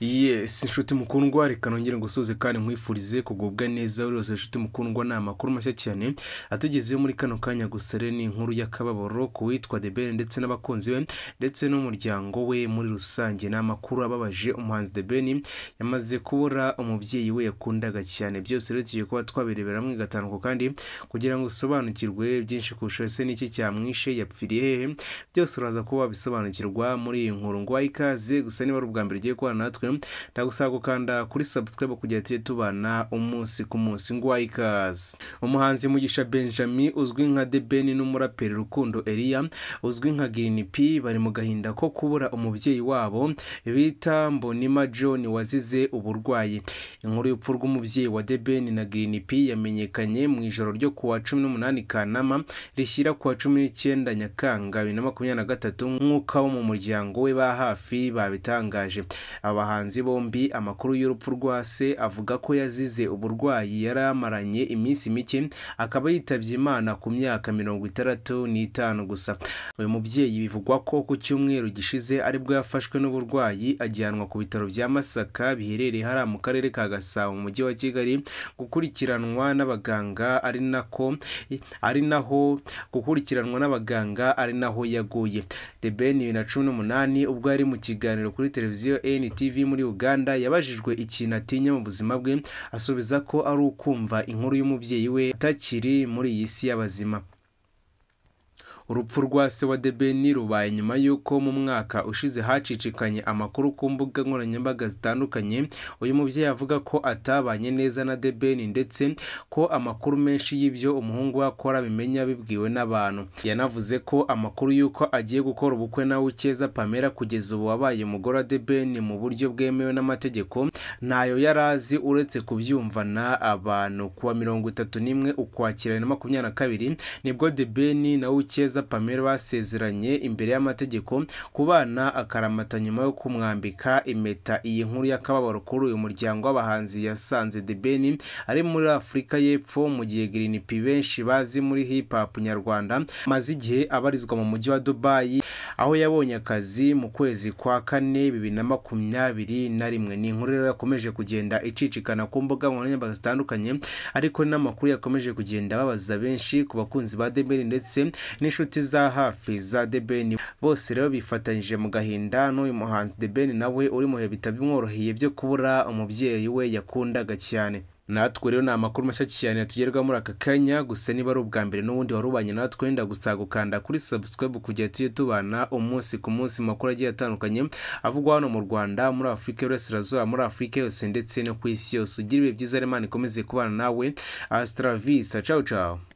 Yes nshuti mukundwa reka nongere ngusuhuze kandi nkwifurize kugubwa neza buri wese nshuti mukundwa ni amakuru mashya cyane atugezeho muri kano kanya gusa rero ni inkuru y'akababaro ku witwa The Ben ndetse n'abakunzi be ndetse n'umuryango we muri rusange ni amakuru ababaje umuhanzi The Ben yamaze kubura umubyeyi we yakundaga cyane byose rero tugiye kuba twabirebera hamwe gatanuko kandi kugira ngo usobanukirwe byinshi kurusha ese n'iki cyamwishe yapfiriye hehe byose uraza kuba wabisobanukirwa muri iyi nkuru ngo wahe ikaze gusa niba ari ubwa mbere ugiye kubana natwe ndagusaba gukanda kuri subscribe kugira ngo tujye tubana umunsi ku munsi ngo wahe ikaze umuhanzi mugisha benjamin uzwi nka The Ben n'umuraperi rukundo Elia uzwi nka Green P bari mu gahinda ko kubura umubyeyi wabo bita Mbonima John wazize uburwayi inkuru y'urupfu rw'umubyeyi wa The Ben na Green P yamenyekanye mu ijoro ryo kuwa cumi n'umunani Kanama rishyira kuwa cumi n'icyenda Nyakanga bibiri na makumyabiri na gatatu nk'uko abo mu muryango we ba hafi babitangaje aba bahanzi bombi amakuru y'urupfu rwa se avuga ko yazize uburwayi yari amaranye iminsi mike akaba yitabye Imana ku myaka mirongo itandatu n'itanu gusa uyu mubyeyi bivugwa ko ku cyumweru gishize aribwo yafashwe n'uburwayi ajyanwa ku bitaro bya Masaka biherereye hariya mu karere ka Gasabo mu mujyi wa Kigali gukurikiranwa n'abaganga ari nako ari naho gukurikiranwa n'abaganga ari naho yaguye The Ben bibiri na cumi n'umunani ubwo yari mu kiganiro kuri televiziyo NTV muri Uganda yabajijwe ikintu atinya mu buzima bwe asubiza ko ari ukumva inkuru y'umubyeyi we atakiri muri iyi si y'abazima urupfu rwa se wa The Ben rubaye nyuma y'uko mu mwaka ushize hacicikanye amakuru ku mbuga nkoranyambaga zitandukanye uyu mubyeyi avuga ko atabanye neza na The Ben ndetse ko amakuru menshi y'ibyo umuhungu we akora abimenya bibwiwe n'abantu yanavuze ko amakuru y'uko agiye gukora ubukwe na Ucyeza Pamela kugeza ubu wabaye umugore wa The Ben mu buryo bwemewe n'amategeko ntayo yari azi uretse kubyumvana abantu kuwa mirongo itatu n'imwe ukwakira bibiri na makumyabiri na kabiri nibwo The Ben na Ucyeza Pamela basezeranye imbere y'amategeko ku bana akaramata nyuma yo kumwambika impeta iyi nkuru y'akababaro kuri uyu muryango w'abahanzi yasanze The Ben ari muri Afurika y'Epfo mu gihe Green P benshi bazi muri hip hop nyarwanda maze igihe abarizwa mu mujyi wa Dubai aho yabonye akazi mu kwezi kwa kane bibiri na makumyabiri na rimwe ni inkuru rero yakomeje kugenda icicikana ku mbuga nkoranyambaga zitandukanye ariko n'amakuru yakomeje kugenda babaza benshi ku bakunzi ba The Ben ndetse n'inshuti za hafi za The Ben bose rero bifatanyije mu gahinda n'uyu muhanzi The Ben nawe uri mu bihe bitabimworoheye byo kubura umubyeyi we yakundaga cyane natwe rero ni amakuru mashya cyane yatugerwaho muri aka kanya gusa niba ari ubwa mbere n'ubundi warubanye natwe wenda gusa gukanda kuri subscribe kugira tujye tubana umunsi ku munsi mu makuru agiye atandukanye avugwa hano mu Rwanda muri Afurika y'Iburasirazuba muri Afurika yose ndetse no ku isi yose ugira ibihe byiza Imana ikomeze kubana nawe Astra Vista ciao ciao